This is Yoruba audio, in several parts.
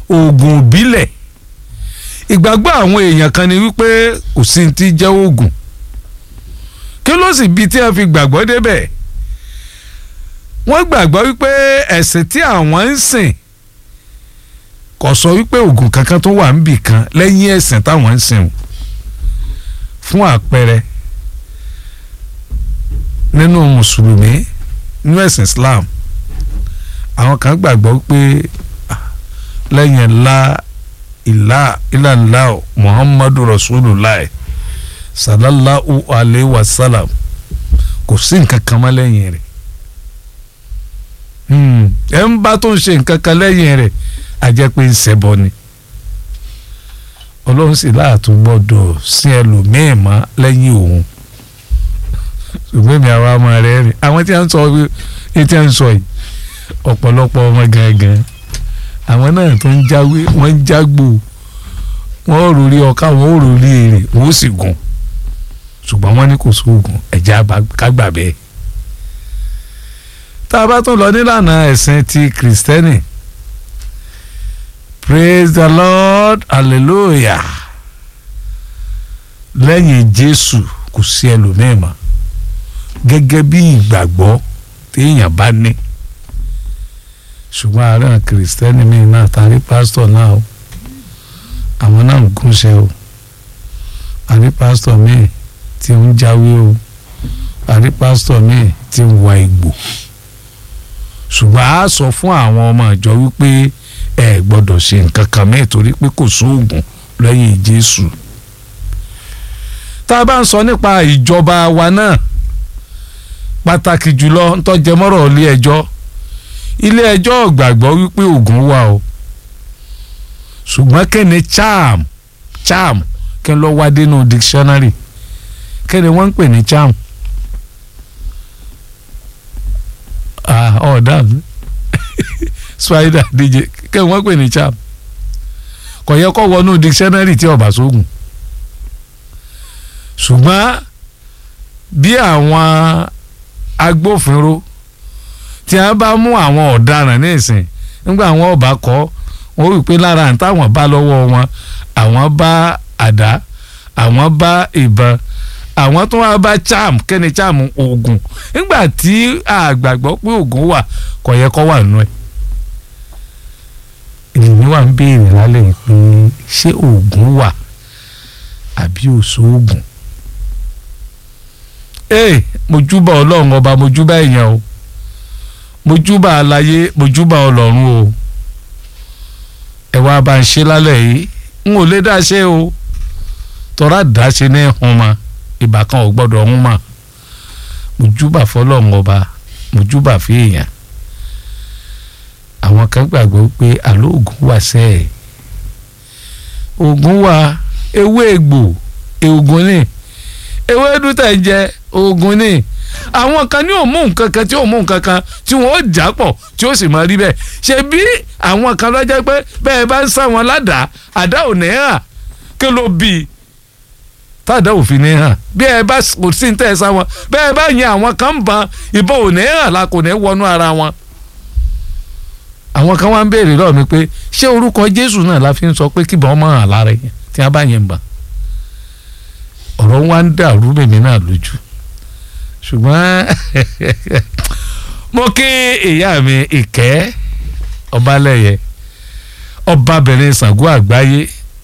oògùn ìbílẹ̀ ìgbàgbọ́ àwọn èèyàn kan ni wípé kò sí ti jẹ́ oògùn kí ló sì bi tí wọ́n fi gbàgbọ́ débẹ̀ wọ́n gbàgbọ́ wípé ẹ̀sìn tí àwọn ń sìn kò sọ wípé oògùn kankan tó wà níbì kan lẹ́yìn ẹ̀sìn táwọn ń sìn fún àpẹẹrẹ nínú mùsùlùmí nínú ẹ̀sìn Islam àwọn kan gbàgbọ́ pé lẹ́yìn ńlá ìlà ìlànà Muhammadu Rasulullah sallallahu alayhi wa sallam kò sí nǹkan kan mọ́ lẹ́yìn rẹ̀ ẹ̀ ń bá tó ń ṣe nǹkan kan lẹ́yìn rẹ̀ a jẹ́ pé ń ṣẹbọ ni ọlọ́run sì láàtún gbọ́dọ̀ sí ẹlòmíín mọ́ lẹ́yìn òun ṣùgbọ́n èmi àwa ọmọ rẹ̀ rìn àwọn tí a ń sọ bí tí a ń sọ yìí ọ̀pọ̀lọpọ̀ ọmọ gangan àwọn náà tó ń jáwé wọ́n ń jágbó wọ́n ò rórí ọkà wọ́n ò rórí èrè wọ́n ó sì gùn ṣùgbọ́n wọ́n ní kò sóògùn ẹ̀jẹ̀ kágbà bẹ́ẹ̀ tá a bá tún lọ nílànà ẹ̀sìn ti kìrìsìtẹ́nì praise the lord hallelujah lẹ́yìn jésù kò sí ẹlòmíì mọ́ gẹ́gẹ́ bí ìgbàgbọ́ téèyàn bá ní ṣùgbọ́n àárẹ̀ kìrìsìtẹ́nì mi náà tàbí pásítọ̀ náà o àwọn náà ń gúnṣẹ́ o àrí pásítọ̀ mi tí ń jáwé o àrí pásítọ̀ mi tí ń wa ìgbò ṣùgbọ́n a sọ fún àwọn ọmọ ìjọ wípé ẹ gbọ́dọ̀ ṣe nǹkan kan mẹ́ẹ̀ torí pé kò sóògùn lẹ́yìn Jésù tá a bá ń sọ nípa ìjọba wa náà pàtàkì jùlọ ń tọ́jẹmọ́rọ̀ ilé ẹjọ́ ilé ẹjọ́ gbàgbọ́ wípé oògùn wà o ṣùgbọ́n kẹ́ni charm charm kí n lọ wá dénú dictionary kẹ́ni wọ́n ń pè ní charm ọ̀dà mi spider dj kẹ́ wọ́n pè ní charm kò yẹ kó wọnú dictionary tí ọba sóògùn ṣùgbọ́n bí àwọn agbófinró tí a bá mú àwọn ọ̀daràn ní ìsìn nígbà àwọn ọba kọ́ wọ́n wí pé lára àtàwọn bá lọ́wọ́ wọn àwọn bá àdá àwọn bá ìbọn àwọn tó wá bá charm kẹ́ni charm oògùn nígbà tí àgbàgbọ́ pé oògùn wà kò yẹ kó wà nù ẹ̀ èmi wà ń béèrè lálẹ́ pé ṣé oògùn wà àbí òṣoògùn ee mojúbà ọlọ́run ọba mojúbà èèyàn o mojúbà aláyé mojúbà ọlọ́run o ẹ wá bá ń ṣe lálẹ́ yìí n ò lè dá ṣe o tọ́ra dá ṣe ní hun ma ìbá kan ò gbọ́dọ̀ hun ma mojúbà fọlọ́run ọba mojúbà fi èèyàn àwọn kan gbàgbọ́ pé àlọ́ ògùn wà sẹ́ẹ̀ ògùn wà ewé egbò èògùn ni ewé dúdà jẹ oògùn ni àwọn kan ní òmù nǹkan kan tí òmù nǹkan kan tí wọn ó jà pọ̀ tí ó sì máa rí bẹ́ẹ̀ ṣe bí àwọn kan lọ jẹ́ pé bẹ́ẹ̀ bá ń sá wọn ládàá àdá ò ní hàn kí ló bí i tàdá òfin ní hàn bí ẹ bá kò sí ní tẹ́ ẹ sá wọn bẹ́ẹ̀ bá yin àwọn kan ń ban ìbọn ò ní hàn la kò ní wọnú ara wọn. àwọn kan wá ń béèrè lọ́ọ̀ mi pé ṣé orúkọ Jésù náà la fi ń sọ pé kíbọn ọmọ hàn lára yẹn tí wọ́n bá yẹn bàn ọ̀rọ̀ wa ń dàrú mèmí náà lójú ṣùgbọ́n mo kí ìyá mi ìkẹ́ ọbalẹ̀yẹ ọbabìnrin Ṣàngó àgbáyé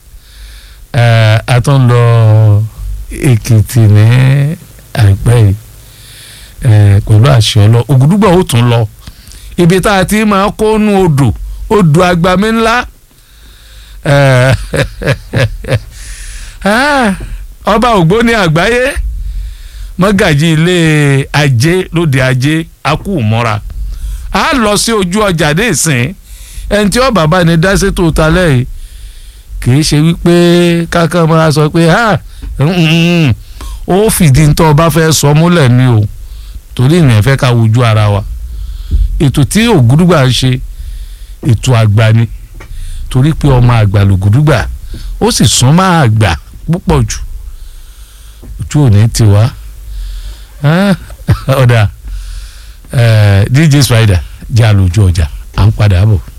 a tún lọ Èkìtì ní àìpẹ́ yìí pẹ̀lú àṣẹ ọlọ Ògùdúgbà ó tún lọ ibi tá a ti máa kó nu odò odò agbami ńlá ọba ògbóni àgbáyé mọ́gàjì ilé ajé lóde ajé akú mọ́ra a lọ sí ojú ọjà dé ìsìn ẹni tí ọba bá ní dá sétò talẹ̀ yìí kìí ṣe wípé kákan máa sọ pé ó fìdí ntọ́ ọba fẹ́ sọ múlẹ̀ ni o torí ìrìn ẹ̀fẹ́ ká wojú ara wa ètò tí ògúdúgbà ń ṣe ètò àgbà ni torí pé ọmọ àgbà lògúdúgbà ó sì sún máa àgbà púpọ̀ jù ojú òní ti wá ọ̀dà DJ Spider jẹ́ àlòjù ọjà à ń padà bọ̀.